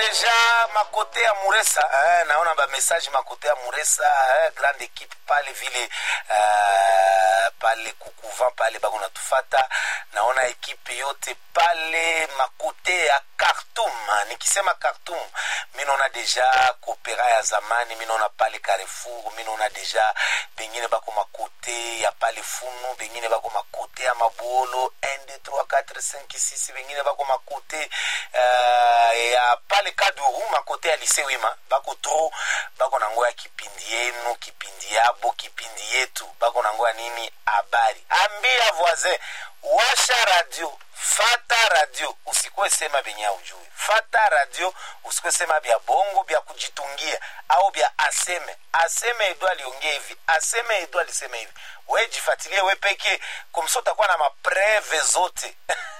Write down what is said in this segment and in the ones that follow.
deja makote ya muresa eh, naona bamessage makote ya muresa eh, grande equipe pale vile eh, pale kukuvan pale bako natufata naona ekipe yote pale makote ya Khartoum nikisema Khartoum mi naona deja kopera ya zamani mi naona pale Carrefour mi naona deja bengine bako makote ya pale funu bengine bako makote ya mabuolo 1 2 3 4 5 6 bengine bako makote uh, ya pale kaduru makote ya lise wima bako tro bako nango ya kipindi yenu kipindi yabo kipindi yetu bako nango ya nini habari ambia voisin washa radio fata radio usikuwe sema benye aujui fata radio usikuwe sema bya bongo bya kujitungia au bya aseme aseme edo aliongea hivi aseme edo alisema hivi we jifatilie we peke komso utakuwa na mapreve zote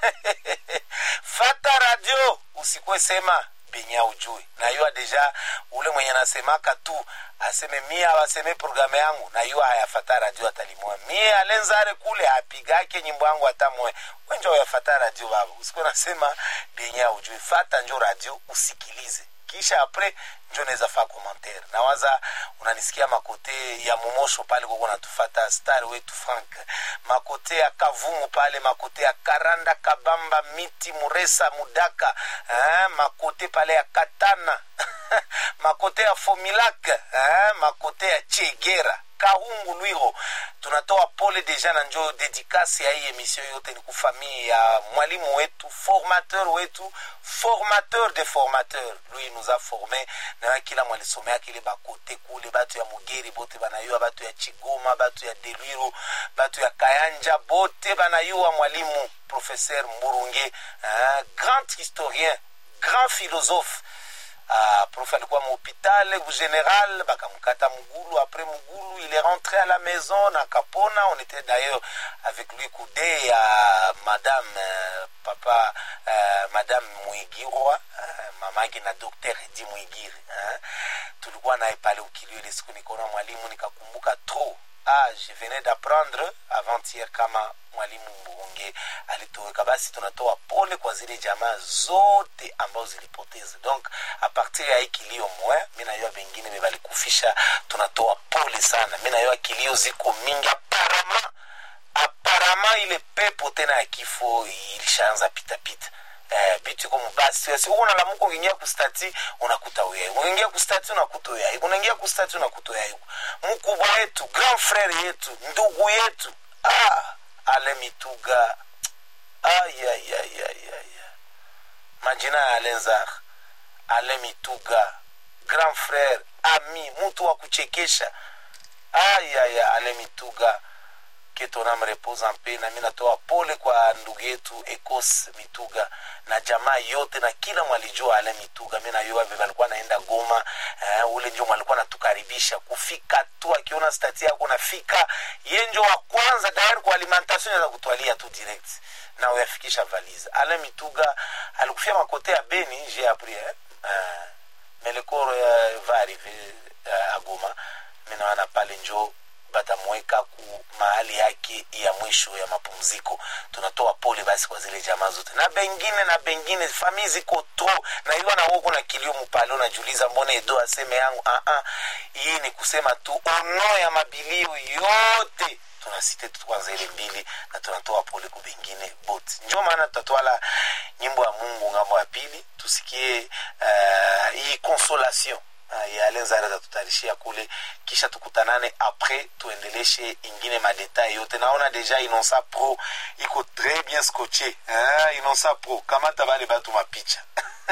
fata radio usikuwe sema benye aujui na yuwa deja ule mwenye nasemaka tu aseme mie awaseme programe yangu na yuwa hayafata radio atalimwa mie alenzare kule apigake nyimbo yangu hata moe wenjo yafata radio baba usikuwe nasema benye aujui fata njo radio usikilize kisha apres njo naweza faa commentaire nawaza unanisikia makote ya momosho pale koko natufata star wetu frank makote ya kavumu pale makote ya karanda kabamba miti muresa mudaka eh, makote pale ya katana makote ya fomilak eh, makote ya chegera kahungu lwiro tunatoa pole deja na njo dedikasi ya hii emission yote ni kufamii ya mwalimu wetu formateur wetu formateur de formateur lui nous a formé na kila mwalisomea kile bakote kule batu ya mugeri bote banayua batu ya chigoma batu ya delwiro batu ya kayanja bote banayua mwalimu professeur mburunge uh, grand historien grand philosophe Uh, prof alikuwa mahopitale general bakamkata mugulu après mugulu il est rentré à la maison na kapona on était d'ailleurs avec lui coudé ya uh, madame uh, papa uh, madame mwigirwa uh, mamake na docteur edi mwigiri uh, tulikuwa naye pale ukilio ile siku nikaona mwalimu nikakumbuka trop ah, je venais d'apprendre avant-hier kama mwalimu mbunge alitoweka basi tunatoa pole kwa zile jamaa zote ambazo zilipoteza donc a partir ya hii kilio mwe mi nayua bengine bebalikufisha tunatoa pole sana mi nayua kilio ziko mingi aparama aparama ile pepo tena ya kifo ilishaanza pitapita eh, bitu iko mubasi si uko nalamuka ukiingia kustati unakuta uyai unaingia kustati unakuta uyai unaingia kustati unakuta uyai mkubwa yetu grand frere yetu ndugu yetu ah, ale mituga ayayayayaya majina ya alenzar ale mituga grand frere ami mtu wa kuchekesha ayaya ale mituga que ton âme repose en paix nami natoa pole kwa ndugu yetu ecos mituga na jamaa yote na kila mwalijua ale mituga mi nayua vile alikuwa naenda goma uh, ule njo mwalikuwa natukaribisha kufika tu akiona stati yako nafika ye njo wa kwanza tayari kwa alimentation za kutwalia tu direct na uyafikisha valise ale mituga alikufia makote ya beni j'ai appris eh? uh, melekoro uh, va arriver uh, agoma minawana pale njo batamweka ku mahali yake ya mwisho ya mapumziko tunatoa pole basi kwa zile jamaa zote na bengine na bengine famii ziko tro na iwa na woko na kilio mpale unajuliza mbona edo aseme yangu uh -uh. hii ni kusema tu ono ya mabilio yote tunasite tu kwanza ile mbili na tunatoa pole kwa bengine bote njo maana tutatwala nyimbo ya mungu ngambo ya pili tusikie uh, hii consolation uh, ya alenzare tatutarishia kule kisha tukutanane apres tuendeleshe ingine madetail yote naona deja inonsa pro iko très bien scotché uh, inonsa pro kamata bale batu mapicha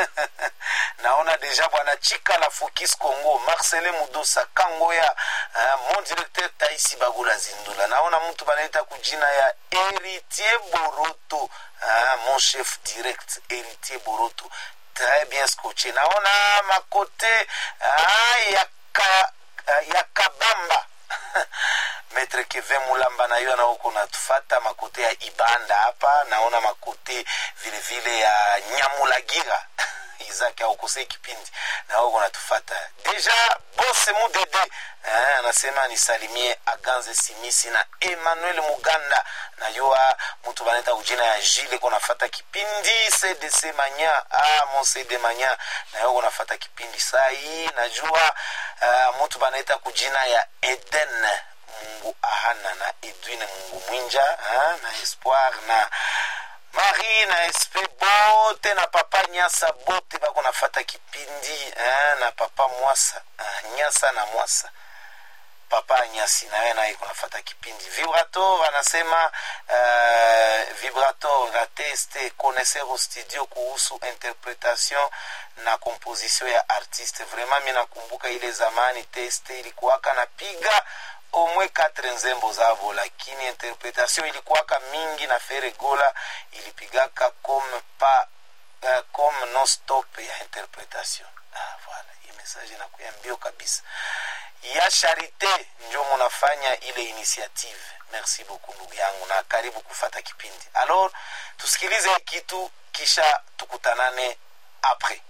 naona deja bwana chika la fokis congo marcelin mudosa kangoya uh, mon directeur taisi bagula zindula naona mtu banaita kujina ya héritier boroto uh, mon chef direct héritier boroto très bien scotché naona makote ah, ya, ka, ya kabamba metre keve mulamba na hiyo anaoko natufata makote ya ibanda hapa naona makote vile vile ya nyamulagira zake aukosei kipindi na wewe unatufata deja bose mudede eh, anasema nisalimie aganze simisi na emmanuel muganda najua mtu banaita kujina ya jile kunafata kipindi cdc manya ah, mon cd manya na wewe unafata kipindi saa hii najua uh, mtu banaita kujina ya eden mungu ahana na edwine mungu mwinja ha? na espoir na marie na sp bote na papa nyasa bote bako nafata kipindi ha? na papa mwasa ha? nyasa na mwasa papa nyasi nawe naye kunafata kipindi vibrator anasema uh, vibrator na teste connaisseur studio kuhusu interpretation na composition ya artiste vraiment mi nakumbuka ile zamani teste ilikuwaka napiga omwe katre nzembo zavo lakini interpretation ilikuwaka mingi na feregola ilipigaka comme pa uh, comme non stop ya interpretation ah, voilà hii message inakuya mbio kabisa ya charite njo munafanya ile initiative merci beaucoup ndugu yangu na karibu kufata kipindi alors tusikilize kitu kisha tukutanane apres